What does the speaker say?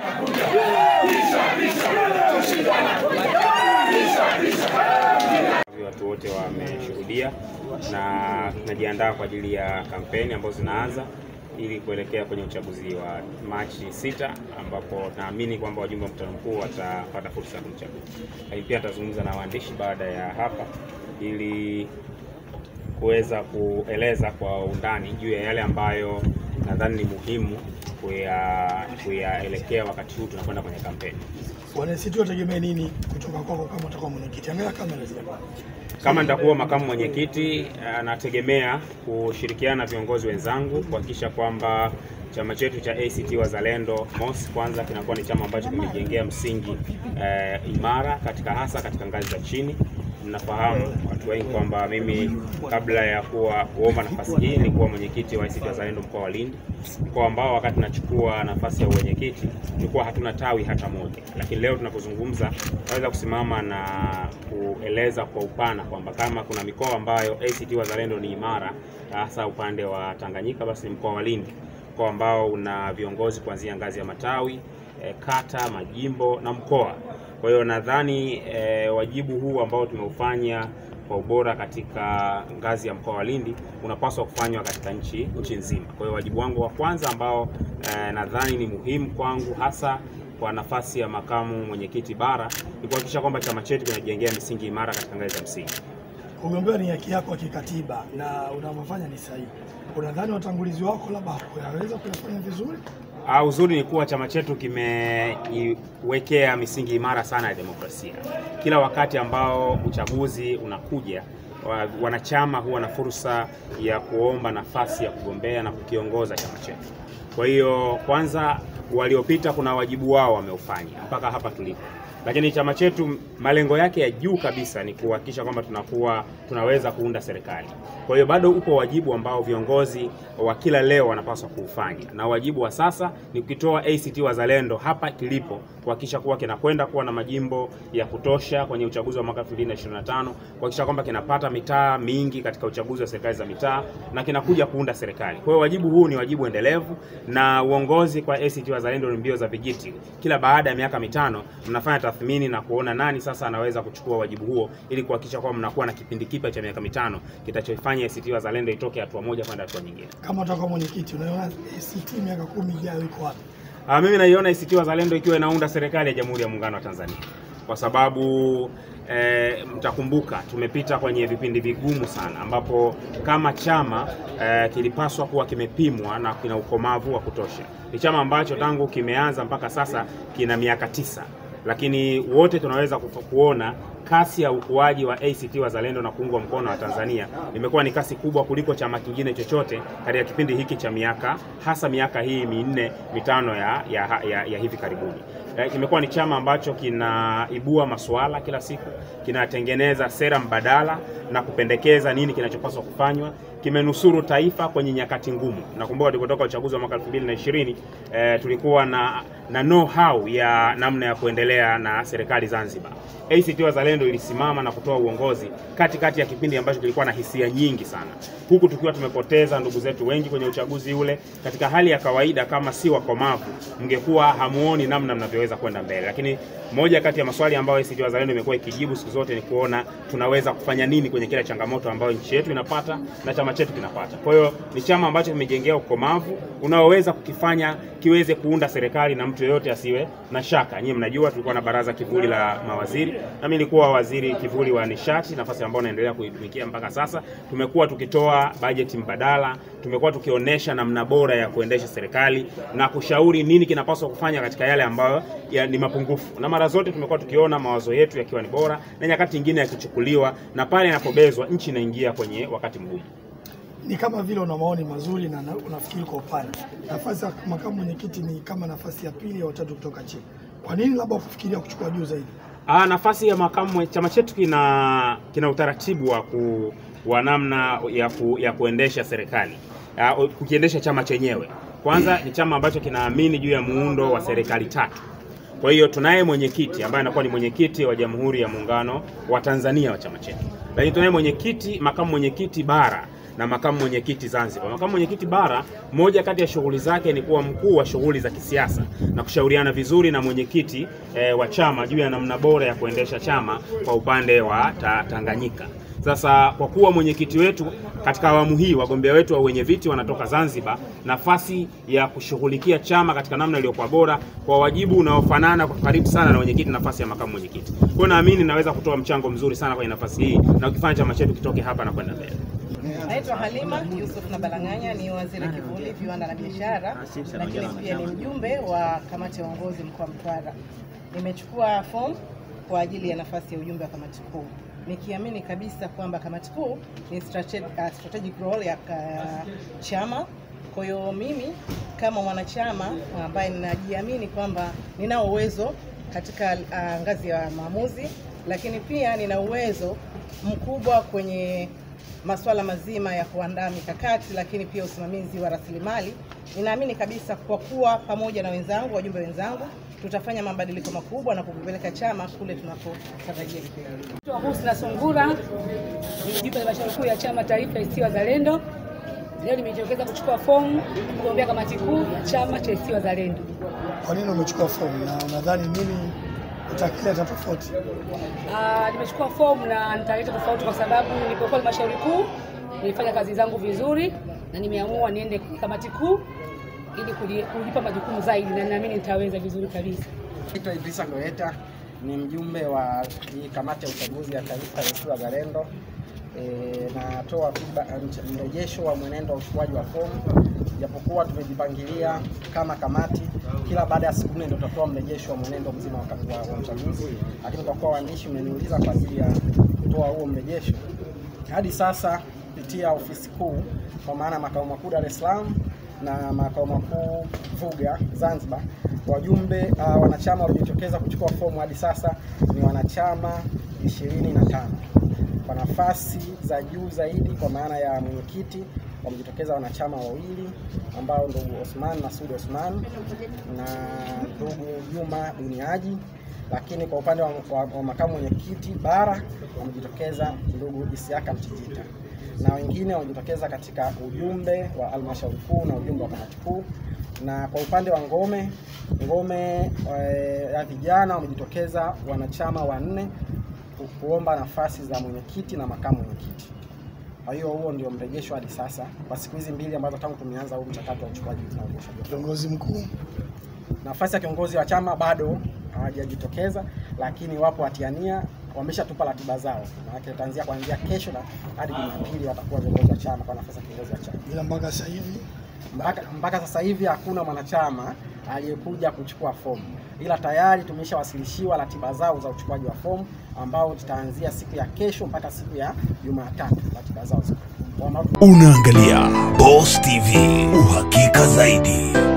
Watu wote wameshuhudia na tunajiandaa kwa ajili ya kampeni ambazo zinaanza ili kuelekea kwenye uchaguzi wa Machi sita, ambapo naamini kwamba wajumbe wa mkutano mkuu watapata fursa ya kumchagua, lakini pia atazungumza na waandishi baada ya hapa ili kuweza kueleza kwa undani juu ya yale ambayo nadhani ni muhimu kuya- kuyaelekea wakati huu tunakwenda kwenye kampeni. Wana ACT wategemee nini kutoka kwako kama utakuwa mwenyekiti? Angalia kamera zile bwana. Kama nitakuwa makamu mwenyekiti, anategemea kushirikiana na viongozi wenzangu kuhakikisha kwamba chama chetu cha ACT Wazalendo MOS kwanza kinakuwa ni chama ambacho kimejengea msingi eh, imara katika hasa katika ngazi za chini. Mnafahamu watu wengi kwamba mimi kabla ya kuwa kuomba nafasi hii nilikuwa mwenyekiti wa ACT Wazalendo mkoa wa Lindi, mkoa ambao wakati nachukua nafasi ya uwenyekiti tulikuwa hatuna tawi hata moja, lakini leo tunapozungumza naweza kusimama na kueleza kwa upana kwamba kama kuna mikoa ambayo ACT Wazalendo ni imara, hasa upande wa Tanganyika, basi ni mkoa wa Lindi, mkoa ambao una viongozi kuanzia ngazi ya matawi eh, kata, majimbo na mkoa. Kwa hiyo nadhani eh, wajibu huu ambao tumeufanya kwa ubora katika ngazi ya mkoa wa Lindi unapaswa kufanywa katika nchi nchi nzima. Kwa hiyo wajibu wangu wa kwanza ambao eh, nadhani ni muhimu kwangu hasa kwa nafasi ya makamu mwenyekiti bara ni kuhakikisha kwamba chama chetu kinajengea misingi imara katika ngazi za msingi. Kugombea ni haki yako ya kikatiba na unavyofanya ni sahihi. Unadhani watangulizi wako labda hawaweza kuyafanya vizuri? Ah, uzuri ni kuwa chama chetu kimeiwekea misingi imara sana ya demokrasia. Kila wakati ambao uchaguzi unakuja, wa- wanachama huwa na fursa ya kuomba nafasi ya kugombea na kukiongoza chama chetu. Kwa hiyo kwanza, waliopita kuna wajibu wao wameufanya mpaka hapa tulipo, lakini chama chetu malengo yake ya juu kabisa ni kuhakikisha kwamba tunakuwa tunaweza kuunda serikali. Kwa hiyo bado upo wajibu ambao viongozi wa kila leo wanapaswa kuufanya, na wajibu wa sasa ni kukitoa ACT Wazalendo hapa kilipo, kuhakikisha kuwa kinakwenda kuwa na majimbo ya kutosha kwenye uchaguzi wa mwaka 2025, kuhakikisha kwamba kinapata mitaa mingi katika uchaguzi wa serikali za mitaa na kinakuja kuunda serikali. Kwa hiyo wajibu huu ni wajibu endelevu, na uongozi kwa ACT Wazalendo ni mbio za vijiti. Kila baada ya miaka mitano mnafanya tathmini na kuona nani sasa anaweza kuchukua wajibu huo, ili kuhakikisha kwamba mnakuwa na kipindi kipya cha miaka mitano kitachofanya ACT Wazalendo itoke hatua moja kwenda hatua nyingine. Kama utakuwa mwenyekiti, unaona ACT miaka kumi ijayo iko wapi? Ah, mimi naiona ACT Wazalendo ikiwa inaunda serikali ya Jamhuri ya Muungano wa Tanzania kwa sababu eh, mtakumbuka tumepita kwenye vipindi vigumu sana ambapo kama chama eh, kilipaswa kuwa kimepimwa na kina ukomavu wa kutosha. Ni chama ambacho tangu kimeanza mpaka sasa kina miaka tisa, lakini wote tunaweza kufa- kuona kasi ya ukuaji wa ACT Wazalendo na kuungwa mkono wa Tanzania imekuwa ni kasi kubwa kuliko chama kingine chochote katika kipindi hiki cha miaka hasa miaka hii minne mitano ya, ya, ya, ya hivi karibuni. Eh, Kimekuwa ni chama ambacho kinaibua masuala kila siku, kinatengeneza sera mbadala na kupendekeza nini kinachopaswa kufanywa. Kimenusuru taifa kwenye nyakati ngumu. Nakumbuka tulipotoka uchaguzi wa mwaka 2020 eh, tulikuwa na na know how ya namna ya kuendelea na serikali Zanzibar. ACT Wazalendo ilisimama na kutoa uongozi katikati kati ya kipindi ambacho kilikuwa na hisia nyingi sana, huku tukiwa tumepoteza ndugu zetu wengi kwenye uchaguzi ule. Katika hali ya kawaida, kama si wakomavu, mngekuwa hamuoni namna mnavyoweza kwenda mbele. Lakini moja kati ya maswali ambayo ACT Wazalendo imekuwa ikijibu siku zote ni kuona tunaweza kufanya nini kwenye kila changamoto ambayo nchi yetu inapata na chama chetu kinapata. Kwa hiyo ni chama ambacho kimejengea ukomavu unaoweza kukifanya kiweze kuunda serikali na mtu yeyote asiwe na shaka. Nyinyi mnajua tulikuwa na baraza kivuli la mawaziri, na mimi nilikuwa waziri kivuli wa nishati, nafasi ambayo naendelea kuitumikia mpaka sasa. Tumekuwa tukitoa bajeti mbadala, tumekuwa tukionyesha namna bora ya kuendesha serikali na kushauri nini kinapaswa kufanya katika yale ambayo ya ni mapungufu, na mara zote tumekuwa tukiona mawazo yetu yakiwa ni bora na nyakati nyingine yakichukuliwa, na pale inapobezwa nchi inaingia kwenye wakati mgumu. Ni kama vile una maoni mazuri na na- unafikiri kwa upana. Nafasi ya makamu mwenyekiti ni kama nafasi ya pili au tatu kutoka chini. Kwa nini labda kufikiria kuchukua juu zaidi? Ah, nafasi ya makamu, chama chetu kina kina utaratibu wa ku, wa namna ya, ku, ya kuendesha serikali Ah, kukiendesha chama chenyewe. Kwanza ni chama ambacho kinaamini juu ya muundo wa serikali tatu. Kwa hiyo tunaye mwenyekiti ambaye anakuwa ni mwenyekiti wa Jamhuri ya Muungano wa Tanzania wa chama chetu, lakini tunaye mwenyekiti, makamu mwenyekiti bara na makamu mwenyekiti Zanzibar. Makamu mwenyekiti bara, moja kati ya shughuli zake ni kuwa mkuu wa shughuli za kisiasa na kushauriana vizuri na mwenyekiti eh, wa chama juu ya namna bora ya kuendesha chama kwa upande wa ta Tanganyika. Sasa kwa kuwa mwenyekiti wetu katika awamu hii, wagombea wetu wa wenye viti wanatoka Zanzibar, nafasi ya kushughulikia chama katika namna iliyokuwa bora kwa wajibu unaofanana kwa karibu sana na mwenyekiti, nafasi ya makamu mwenyekiti. Kwa hiyo naamini naweza kutoa mchango mzuri sana kwenye nafasi hii na ukifanya chama chetu kitoke hapa na kwenda mbele. Naitwa Halima Yusuf Nabalang'anya, ni waziri kivuli viwanda na biashara, lakini pia ni mjumbe wa kamati ya uongozi mkoa wa Mtwara. Nimechukua fomu kwa ajili ya nafasi ya ujumbe wa kamati kuu nikiamini kabisa kwamba kamati kuu ni strategic, uh, strategic role ya uh, chama. Kwa hiyo mimi kama mwanachama ambaye ninajiamini kwamba ninao uwezo katika uh, ngazi ya maamuzi, lakini pia nina uwezo mkubwa kwenye masuala mazima ya kuandaa mikakati, lakini pia usimamizi wa rasilimali. Ninaamini kabisa kwa kuwa pamoja na wenzangu, wajumbe wenzangu, tutafanya mabadiliko makubwa na kukipeleka chama kule tunapotarajia kipeleka. Husna Sungura ni mjumbe wa halmashauri kuu ya chama taifa ACT Wazalendo. Leo nimejitokeza kuchukua fomu kugombea kamati kuu ya chama cha ACT Wazalendo. Kwa nini umechukua fomu na unadhani nini utakileta tofauti? Ah, nimechukua fomu na nitaleta tofauti kwa sababu nilipokuwa halmashauri kuu nilifanya kazi zangu vizuri na nimeamua niende kwenye kamati kuu ili kuli- kulipa majukumu zaidi na ninaamini nitaweza vizuri kabisa. Naitwa Idrisa Goeta ni mjumbe wa hii kamati ya uchaguzi ya taifa ya ACT Wazalendo. E, natoa feedback- mrejesho wa mwenendo wa uchukuaji wa fomu, japokuwa tumejipangilia kama kamati, kila baada ya siku nne ndio tutatoa mrejesho wa mwenendo mzima wa, wa, wa uchaguzi, lakini kwa kuwa waandishi mmeniuliza kwa ajili ya kutoa huo mrejesho, hadi sasa kupitia ofisi kuu kwa maana makao makuu Dar es Salaam na makao makuu Vuga Zanzibar, wajumbe uh, wanachama waliojitokeza kuchukua fomu hadi sasa ni wanachama 25 kwa nafasi za juu zaidi, kwa maana ya mwenyekiti wamejitokeza wanachama wawili ambao ndugu Osman Masud Osman na ndugu Juma Duniaji, lakini kwa upande wa, wa, wa makamu mwenyekiti bara wamejitokeza ndugu Isiaka Mchijita na wengine wamejitokeza katika ujumbe wa halmashauri kuu na ujumbe wa kamati kuu. Na kwa upande wa ngome ngome eh, ya vijana wamejitokeza wanachama wanne ku- kuomba nafasi za mwenyekiti na makamu mwenyekiti. Kwa hiyo huo ndio mrejesho hadi sasa kwa siku hizi mbili ambazo tangu tumeanza huu mchakato wa uchukuaji na urejeshaji wa Kiongozi mkuu nafasi ya kiongozi wa chama bado hawajajitokeza, lakini wapo watiania, wameshatupa ratiba zao, maanake itaanzia kuanzia kesho na hadi Jumapili watakuwa viongozi wa chama kwa nafasi ya kiongozi wa chama. ila mpaka sasa hivi Mpaka, mpaka sasa hivi hakuna mwanachama aliyekuja kuchukua fomu, ila tayari tumeshawasilishiwa ratiba zao za uchukuaji wa fomu ambao tutaanzia siku ya kesho mpaka siku ya Jumatatu. Ratiba zao ziko Kwa maana Unaangalia Boss TV, uhakika zaidi.